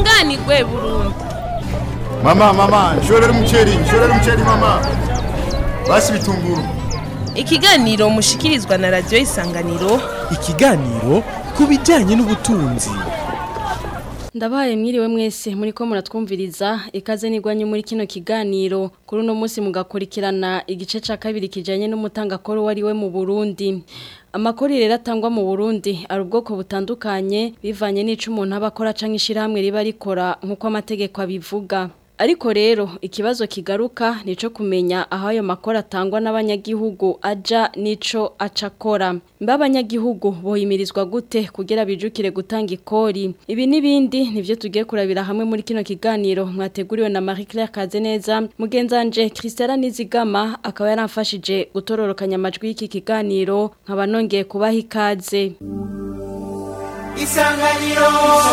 tunganirwe burundu Mama, mama, nshorera umuceri, nshorera umuceri mama. Basi bitunguru. ikiganiro mushikirizwa na radiyo isanganiro ikiganiro ku bijyanye n'ubutunzi ndabaye mwiriwe mwese muri ko muratwumviriza ikaze nigwanye muri kino kiganiro kuri uno munsi mugakurikirana igice ca kabiri kijanye n'umutangakoro wariwe mu Burundi amakori rero atangwa mu Burundi ari ubwoko butandukanye bivanye n'ico umuntu aba akora canke ishirahamwe riba rikora nk'uko amategeko abivuga Ariko rero ikibazo kigaruka nico kumenya aho ayo makora atangwa n'abanyagihugu aja nico acakora. Mba abanyagihugu bohimirizwa gute kugira bijukire gutanga ikori. Ibi nibindi nivyo tugiye kurabira hamwe muri kino kiganiro mwateguriwe na Marie Claire Kazeneza mugenzanje Christella Nizigama akaba yaramfashije gutororokanya amajwi y'iki kiganiro nkaba nongeye kubaha ikaze. Isanganiro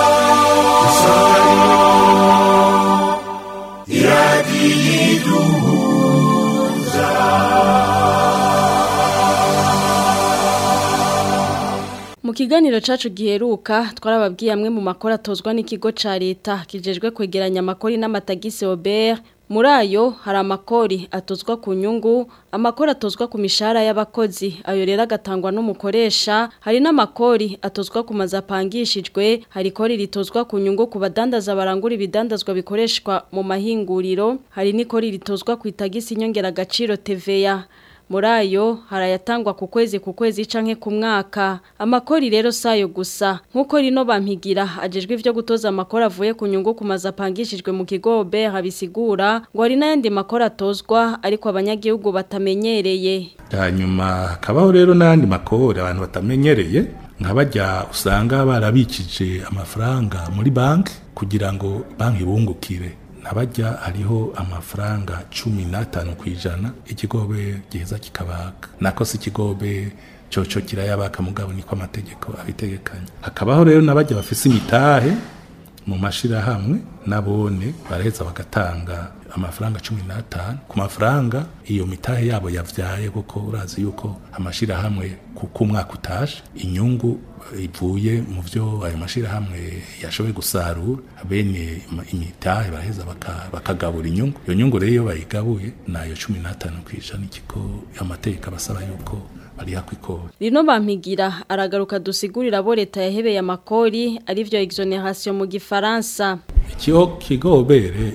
Mu kiganiro cacu giheruka twarababwiye amwe mu makora atozwa n'ikigo ca leta kijejwe kwegeranya amakori n'amatagisi Aubert muri ayo hari amakori atozwa ku nyungu amakori atozwa ku mishahara y'abakozi ayo rero agatangwa n'umukoresha hari n'amakori atozwa ku mazu apangishijwe hari ikori ritozwa ku nyungu ku badandaza barangura ibidandazwa bikoreshwa mu mahinguriro hari n'ikori ritozwa ku itagisi nyongeragaciro TVA muri ayo harayatangwa ku kwezi ku kwezi canke ku mwaka amakori rero sayo gusa nkuko rino bampigira ajejwe ivyo gutoza amakori avuye ku nyungu ku mazu apangishijwe mu kigo BR bisigura ngo hari n'ayandi makori atozwa ariko abanyagihugu batamenyereye hanyuma hakabaho rero n'ayandi makori abantu batamenyereye nka bajya usanga barabikije amafaranga muri banki kugira ngo banki ibungukire nabajya hariho amafaranga cumi n'atanu ku ijana ikigobe giheza kikabaga nako si ikigobe coco kirayabaka mugabo niko amategeko abitegekanya hakabaho rero nabajya bafise imitahe mu mashirahamwe nabone baraheza bagatanga amafaranga cumi n'atanu ku mafaranga iyo mitahe yabo yavyaye kuko urazi yuko amashirahamwe kuko umwaka utashe inyungu ivuye mu vyo ayo mashirahamwe yashoboye gusarura bene imitahe baraheza bakagabura inyungu iyo nyungu rero iyo bayigabuye nayo cumi n'atanu kw'ijana ikigo amategeko abasaba yuko bariha kw'ikori rino bampigira aragaruka dusigurira abo leta yahebeye amakori arivyo exoneration mu gifaransa ikigo kigobere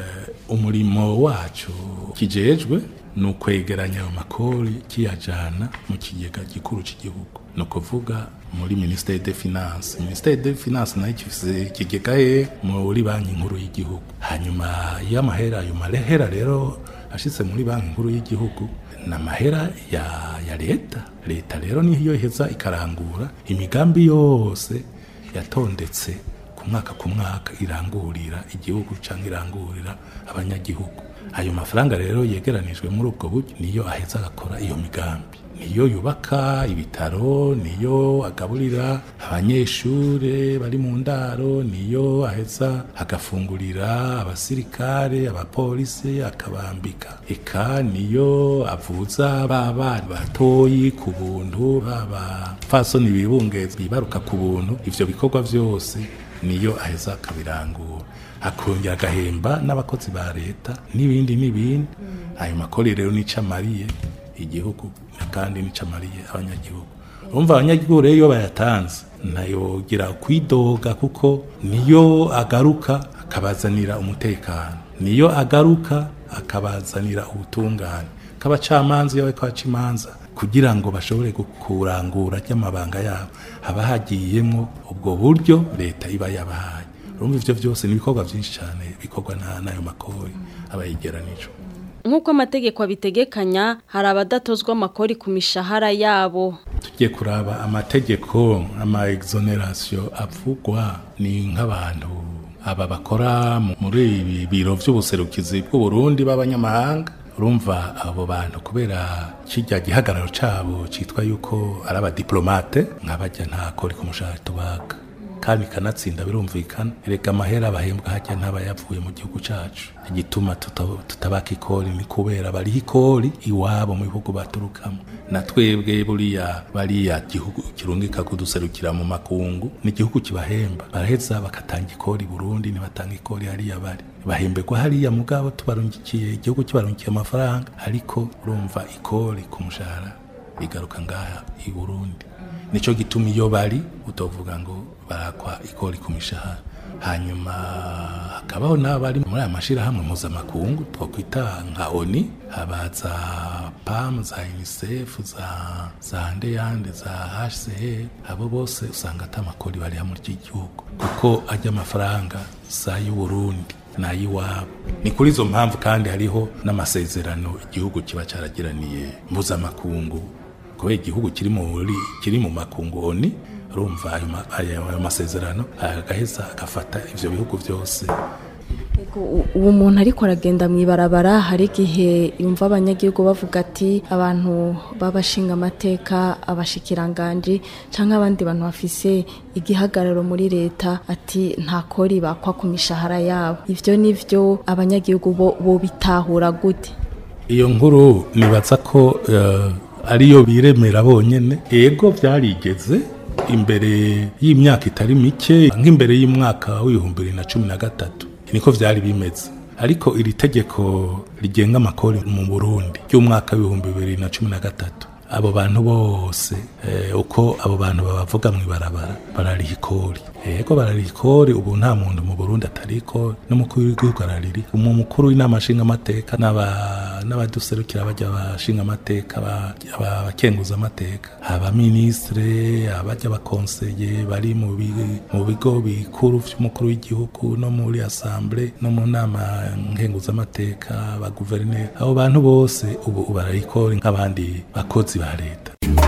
umurimo wacu kijejwe ni ukwegeranya ayo makori kiyajana mu kigega gikuru cy'igihugu ni ukuvuga muri minisiteri de finance minisiteri de finance nayo ifise ikigega he muri banki nkuru y'igihugu hanyuma y'amahera ayo mahera rero ashitse muri banki nkuru y'igihugu ni amahera ya, ya leta leta rero niyo iheza ikarangura imigambi yose yatondetse ku mwaka ku mwaka irangurira igihugu cyangwa irangurira abanyagihugu ayo mafaranga rero yegeranijwe muri ubwo buryo niyo aheza agakora iyo migambi niyo yubaka ibitaro niyo agaburira abanyeshure bari mu ndaro niyo aheza agafungurira abasirikare abapolisi akabambika eka niyo avuza baba batoyi ku buntu baba fasoni bibungeza bibaruka ku buntu ivyo bikorwa vyose niyo aheza akabirangura akongera agahemba n'abakozi ba leta n'ibindi n'ibindi ayo makori rero nico amariye igihugu kandi nico amariye abanyagihugu urumva abanyagihugu rero iyo bayatanze ntayogira kwidoga kuko niyo agaruka akabazanira umutekano niyo agaruka akabazanira ubutungane k'abacamanza iyo bariko baca imanza kugira ngo bashobore kurangura ry'amabanga yabo haba hagiyemo ubwo buryo leta iba yabahaye urumva ivyo vyose ni ibikorwa vyinshi cyane bikorwa n'ayo makori aba yegeranijwe nk'uko amategeko abitegekanya hari abadatozwa amakori ku mishahara yabo tugiye kuraba amategeko ama exoneration avugwa ni nk'abantu aba bakora muri ibi biro vy'ubuserukizi bw'uburundi b'abanyamahanga urumva abo bantu kubera kijya gihagararo cabo citwa yuko ari abadiplomate nk'abajya nta kori ku mushahara tubaga kandi ikanatsinda birumvikana erega amahera bahembwa hajya ntaba yavuye mu gihugu cacu igituma tuta- tutabaka ikori ni kubera bariho ikori iwabo mu bihugu baturukamo na twebwe buriya bariya gihugu kirungika kuduserukira mu makungu ni igihugu kibahemba baraheza bakatanga ikori Burundi ntibatanga ikori hariya bari bahemberwa hariya mugabo tubarungikiye igihugu kibarungikiye amafaranga ariko urumva ikori ku mushahara igaruka ngaha i Burundi nico gituma iyo bari utovuga ngo barakwa ikori ku mishahara hanyuma hakabaho n'abari muri aya mashyirahamwe mpuzamakungu twakwita nka oni habaza pam za unicef za za ndeyande za hcr abo bose usanga ata makori bariha muri iki gihugu kuko ajya amafaranga sa y'uburundi nayiwabo ni kuri izo mpamvu kandi hariho n'amasezerano igihugu kiba cyaragiraniye mpuzamakungu kubera igihugu kiri muri kiri mu makungu oni urumva ayo ma- ayo ayo masezerano agaheza agafata ivyo bihugu byose uwo muntu ariko aragenda mu ibarabara hari igihe yumva abanyagihugu bavuga ati abantu b'abashinga amateka abashikiranganji cyangwa abandi bantu bafise igihagararo muri leta ati nta kori bakwa ku mishahara yabo ivyo nivyo abanyagihugu bo bo bitahura gute iyo nkuru nibaza ko eh, ariyo biremera bonyene ego byarigeze imbere y'imyaka itari mike nk'imbere y'umwaka w'ibihumbi bibiri na cumi na gatatu niko vyari bimeze ariko iri tegeko rigenga amakori mu burundi ry'umwaka w'ibihumbi bibiri na cumi na gatatu abo bantu bose eh, uko abo bantu babavuga mu ibarabara barariha ikori ego barariha ikori ubu nta muntu mu burundi atari ikori n'umukuru w'igihugu arariri umu mukuru w'inama nshingamateka n'aba- n'abaduserukira bajya bashinga amateka ba- aba- abakenguza amateka abaministre abajya abakonseye bari mu bi- mu bigo bikuru vy'umukuru w'igihugu no muri assemble no mu nama nkenguzamateka ba guverineri abo bantu bose ubu barariha ikori nk'abandi bakozi ba leta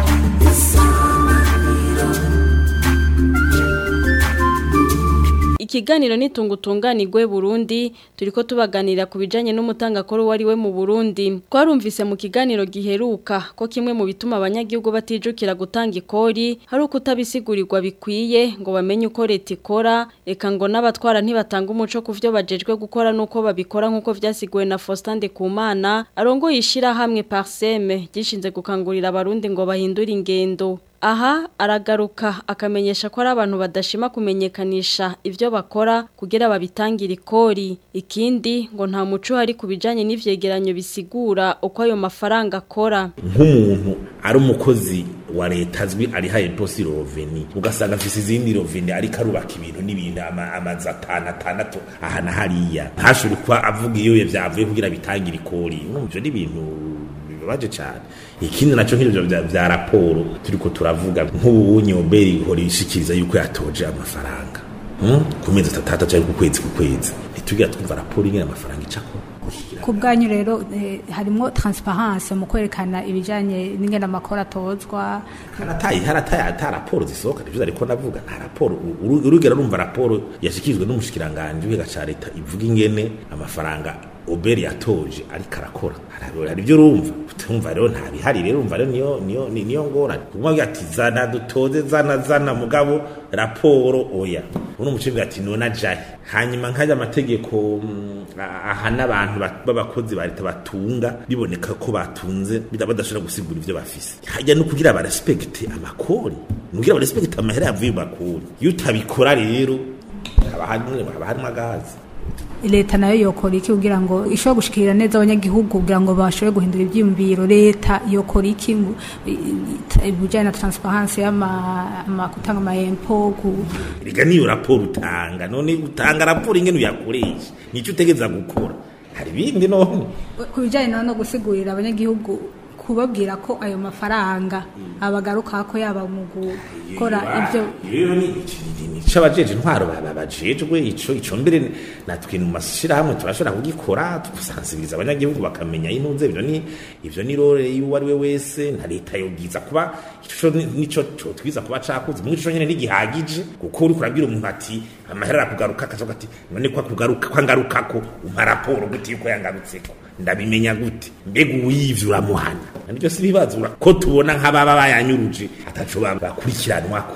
Ikiganiro nitungutunganirwe Burundi turiko tubaganira ku bijanye n'umutangakoro wari we mu Burundi twarumvise mu kiganiro giheruka ko kimwe mu bituma abanyagihugu batijukira gutanga ikori hari uko utabisigurirwa bikwiye ngo bamenye uko leta ikora eka ngo n'abatwara ntibatanga umuco ku vyo bajejwe gukora nuko babikora nkuko vyasiguwe na Faustin Kumana arongoye ishirahamwe Parseme gishinze gukangurira abarundi ngo bahindure ingendo Aha aragaruka akamenyesha ko ari abantu badashima kumenyekanisha ivyo bakora kugira babitangire ikori ikindi ngo nta muco hari kubijanye n'ivyegeranyo bisigura uko ayo mafaranga akora nk'umuntu ari umukozi wa leta azwi ari haye posi roveni ugasanga afise izindi roveni ariko arubaka ibintu n'ibintu ama- amazu atanu atandatu aha na hariya ntashobore kuba avuga iyo vyavuye kugira bitangire ikori no ivyo ni ibintu bibabaje cane ikindi naco nk'ivyo vya, vya raporo turiko turavuga nk'ubu nyoberi ihora ishikiriza yuko yatoje amafaranga hmm? ku mezi atatu canke ku kwezi ku kwezi ntitugira twumva raporo ingene amafaranga icako ku bwanyu rero eh, harimo transparence mu kwerekana ibijyanye n'ingene amakuru atozwa harataye harataye ata raporo zisohoka nivyo ariko navuga nta raporo uru- urugero rumva raporo yashikirijwe n'umushikiranganje w'iga ca leta ivuga ingene amafaranga oberi yatoje ariko arakora Hari- hari ibyo urumva utumva rero nta bihari rero umva rero niyo niyo ni- niyo ngorane kumwe ati zana dutoze zana zana mugabo raporo oya uno mucimbi ati nona jahe hanyuma nkajya amategeko mm, a- ahana abantu ba- b'abakozi ba leta batunga biboneka ko batunze bida- badashobora gusigura ivyo bafise hajya no kugira barespekte amakori nugira barespekte amahera yavuye mu makori iyo utabikora rero haba harimwo haba harimwo agahazi leta nayo yokora iki kugira ngo ishobore gushikirira neza abanyagihugu kugira ngo bashobore guhindura ibyiyumviro leta yokora iki mu- i- i- ibijyanye na transparence y'ama gutanga amayempo ku rega niyo raporo utanga none utanga raporo ingene uyakoresha nicyo utegeza gukora hari ibindi none ku bijyanye no no gusigurira abanyagihugu kubabwira ko ayo mafaranga abagaruka ko yaba mu gukora ibyo rero ni ico abajeje intwaro baba bajejwe ico ico mbere natwe mu mashirahamwe turashobora kugikora tugusansibiriza abanyagihugu bakamenya intuze ivyo ni ivyo ni role y'uwo ari we wese na leta yogiza kuba ico ni- nico co twiza kuba cakuze mu ico nyene ntigihagije kuko uri kurabwira umuntu ati amahera arakugaruka akavuga ati none ko akugaruka ko angarukako umpa raporo gute yuko yangarutseko ndabimenya gute mbega uwivye uramuhana nibyo si ibibazo ura- ko tubona nk'ababa bayanyuruje ataco ba- bakurikiranwako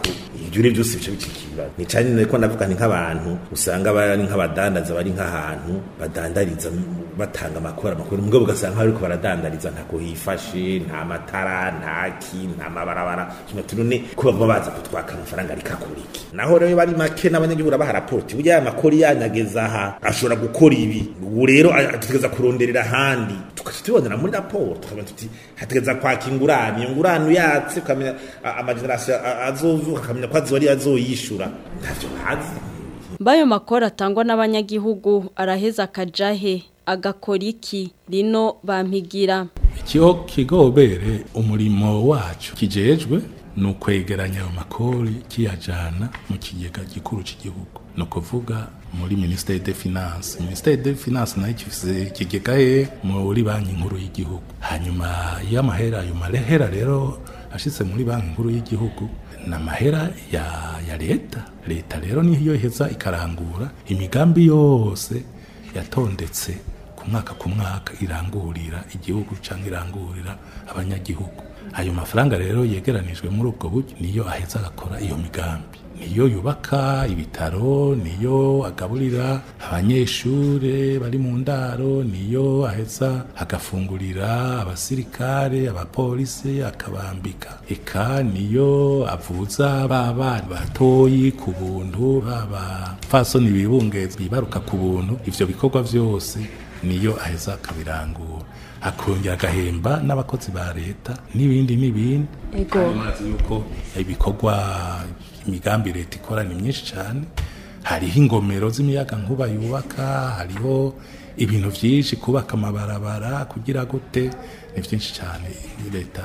ibyo rero byose bica bicika ibibazo ni cyane niko navuga ni nk'abantu usanga bari nk'abadandaza bari nk'ahantu badandariza batanga amakuru amakuru mugabo ugasanga bariko baradandariza ntako hifashe nta matara nta ki nta mabarabara kino tunone ko baguma baza kutwaka amafaranga ariko akora iki naho rero bari make n'abanyagihugu baha rapoti burya aya makuru yanyageza aha ashobora gukora ibi ubu rero dutegereza kuronderera ahandi tugaca tubonera muri raporo tukamenya tuti hategereza kwaka ingurane iyo ngurane uyatse ukamenya amagenerasiyo azovuka akamenya ko azoba ari azoyishura ntavyo bazi Bayo makora atangwa n'abanyagihugu araheza akajahe agakora iki rino bampigira ikiho kigobere umurimo wacu kijejwe ni ukwegeranya ayo makori kiyajana mu kigega gikuru cy'igihugu ni ukuvuga muri minisiteri de finance minisiteri de finance nayo ifise ikigega he muri banki nkuru y'igihugu hanyuma iyo amahera ayo mahera rero ashitse muri banki nkuru y'igihugu ni amahera ya, ya leta leta rero niyo iheza ikarangura imigambi yose yatondetse ku mwaka ku mwaka irangurira igihugu cyangwa irangurira abanyagihugu ayo mafaranga rero yegeranijwe muri ubwo buryo niyo aheza agakora iyo migambi niyo yubaka ibitaro niyo agaburira abanyeshure bari mu ndaro niyo aheza agafungurira abasirikare abapolisi akabambika eka niyo avuza baba batoyi ku buntu baba fasoni bibungeza bibaruka ku buntu ivyo bikorwa vyose niyo aheza akabirangura akongera agahemba n'abakozi ba leta n'ibindi n'ibindi ego mazi yuko ibikorwa imigambi leta ikora ni myinshi cyane hariho ingomero z'imiyaga nkuba yubaka hariho ibintu byinshi kubaka amabarabara kugira gute ni byinshi cyane leta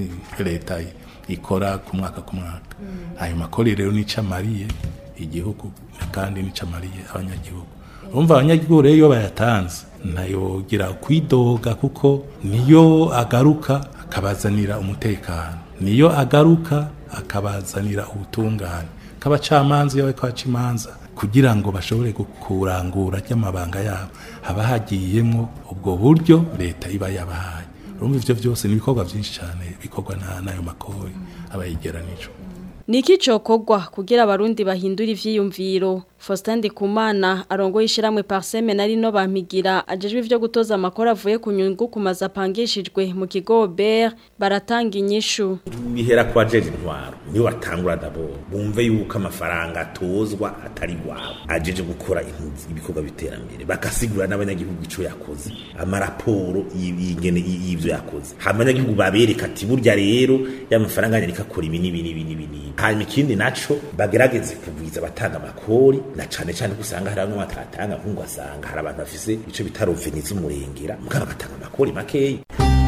leta ikora ku mwaka ku mwaka ayo makori rero nica amariye igihugu kandi nica amariye abanyagihugu urumva abanyagihugu rero iyo bayatanze ntayogira kwidoga kuko niyo agaruka akabazanira umutekano niyo agaruka akabazanira ubutungane k'abacamanza iyo bariko baca imanza kugira ngo bashobore kurangura ry'amabanga yabo haba hagiyemwo ubwo buryo leta iba yabahaye urumva ivyo vyose ni ibikorwa vyinshi cane bikorwa n'ayo makori aba yegeranijwe Niki cokogwa kugira abarundi bahindura ivyiyumviro Faustin Ndikumana arongoye ishiramwe Parseme nari no bampigira ajejwe ivyo gutoza amakora avuye ku nyungu kumaza apangishijwe mu kigo Ber baratanga inyishu bihera kwa jeje intwaro niyo batangura dabo bumve yuko amafaranga atozwa atari wabo ajeje gukora ibikorwa biterambere bakasigura n'abanyagihugu ico yakoze amaraporo y'ingene y'ivyo yakoze abanyagihugu babereka ati burya rero y'amafaranga anyarika akora ibi n'ibi n'ibi n'ibi hanyuma ikindi naco bagerageze kugwiza abatanga amakori na cane cane kusanga hari bamwe batatanga nkungu asanga hari abantu bafise ico bita roveni z'umurengera mugabo bagatanga amakori makeyi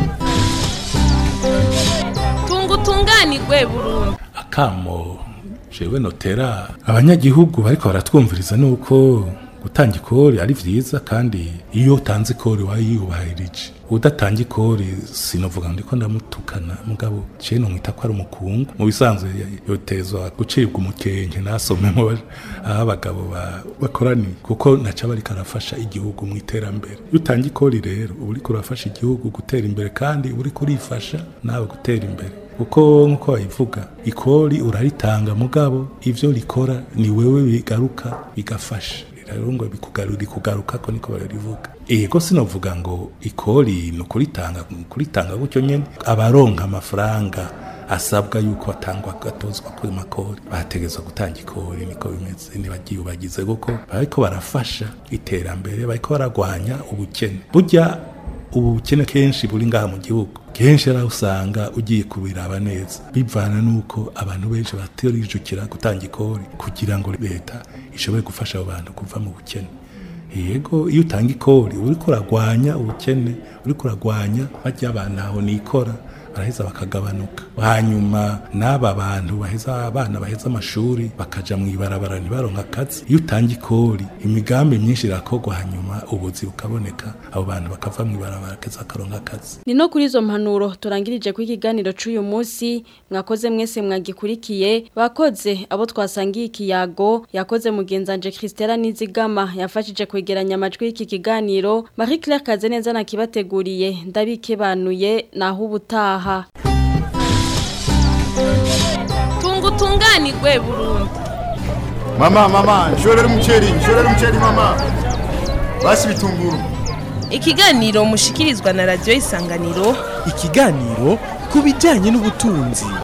tunga utunganirwe burundu akamo jewe notera abanyagihugu bariko baratwumviriza nuko gutanga ikori ari vyiza kandi iyo utanze ikori wayiyubahirije udatanga ikori sinovuga ndiko ndamutukana mugabo je nomwita ko ari umukungu mu bisanzwe yotezwa gucibwa umukenke nasomemo aho abagabo bakoraniye kuko naca bariko arafasha igihugu mu iterambere iyo utanga ikori rero uba uriko urafasha igihugu gutera imbere kandi uba uriko urifasha nawe gutera imbere kuko nk'uko bayivuga ikori uraritanga mugabo ivyo rikora ni wewe bigaruka bigafasha rero ngo bikugarura kugaruka ko niko barivuga ego sinovuga ngo ikori ni ukuritanga kuritanga gutyo nyene abaronka amafaranga asabwa yuko atangwa gatozwa kuri makori bategezwa gutanga ikori niko bimeze nibagiye bagize kuko bariko barafasha iterambere bariko baragwanya ubukene burya ubu bukene kenshi buri ngaha mu gihugu kenshi ara usanga ugiye kubiraba neza bivana nuko abantu benshi batirijukira gutanga ikori kugira ngo leta ishobore gufasha abo bantu kuva mu bukene yego iyo utanga ikori uri kuragwanya ubukene uri kuragwanya bajya abantu aho nikora baraheza bakagabanuka hanyuma n'aba bantu baheza abana baheza amashuri bakaja mu ibarabara ntibaronka akazi iyo utanga ikori imigambi myinshi irakorwa hanyuma ubuzi bukaboneka abo bantu bakava mu ibarabara keza bakaronka akazi ni no kuri izo mpanuro turangirije ku ikiganiro c'uyu munsi mwakoze mwese mwagikurikiye bakoze abo twasangiye ikiyago yakoze mugenzanje Christella Nizigama yafashije kwegeranya amajwi y'iki kiganiro Marie Claire Kazeneza nakibateguriye ndabikebanuye naho ubutaha tunga tunganirwe burundu mama mama nshorera umuceri nshorera umuceri mama basi bitunguru ikiganiro mushikirizwa na radiyo isanganiro ikiganiro ku bijyanye n'ubutunzi